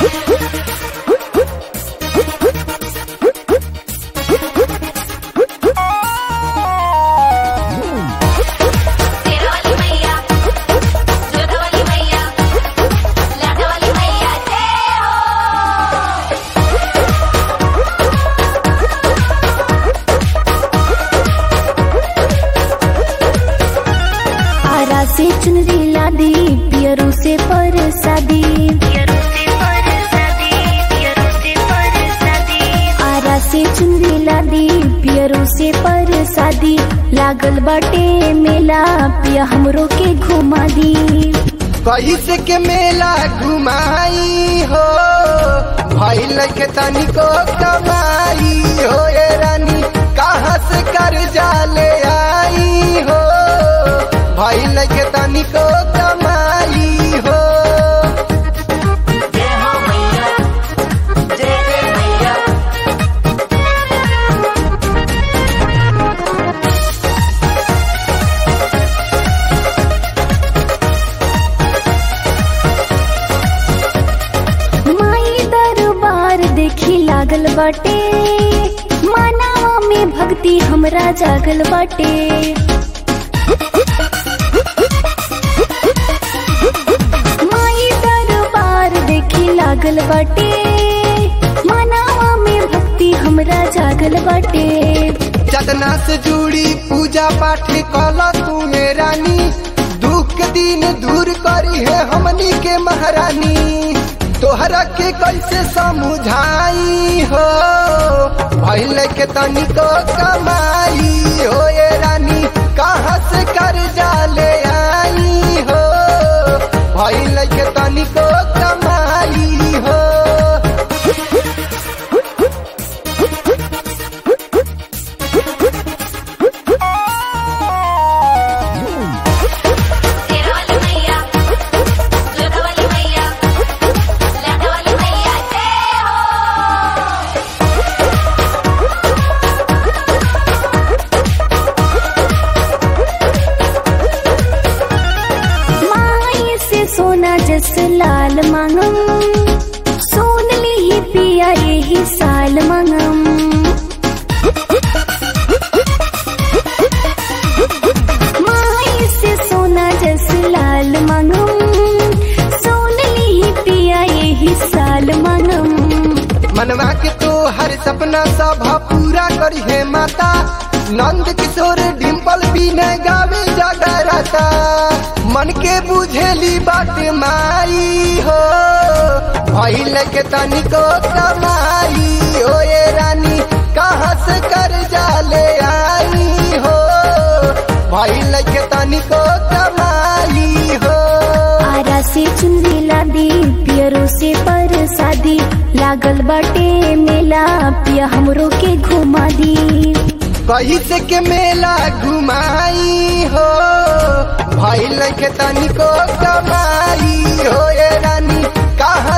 शेरावाली मैया जोधावाली मैया लाटावाली मैया जय हो आरा से चुनरी लादी पियरू से परसादी आरा से चुनरी लादी पियरू से परसादी लागल बाटे मेला पिया हमरो के घुमा दी कैसे के मेला घुमाई हो भइल के तनिको कमाई हो ये रानी कहाँ से कर जाले आई हो भइल के तनिको कमाई हो जय हो मैया जय जय मैया माई दरबार देखी लागल बाटे मानवा में भक्ति हमरा जागल बाटे माई दरबार देखी लागल बाटे मानवा में भक्ति हमरा जागल बाटे चदना से जुड़ी पूजा पाठ कल तू रानी दुख के दिन दूर करी है हमनी के महारानी तोहरा के कैसे समझाई हो भइल के तनिको कमाई हो ये रानी कहाँ से कर जाले आई हो भइल के तनिको कमाई हो शेरावाली मैया जोधावाली मैया लाटावाली मैया जय हो माई से सोना जस लाल मांगम सोन ली ही पिया यही साल मांगम माई से सोना जस लाल मांगम सोन ली ही पिया यही साल मांगम मनवा के तो हर सपना सब पूरा करी है माता नंद किशोर डिम्पल भी न गावे जगराता मन के बुझेली बात माई हो भइल के तनिको कमाई हो ये रानी कहाँ से कर जाले आई हो भइल के तनिको कमाई हो आरा से चुनरी लादी पियरो से परसादी लागल बाटे मेला पिया हमरो के घुमा दी कैसे के मेला घुमाई हो भइल के तनिको कमाई हो ये रानी कहाँ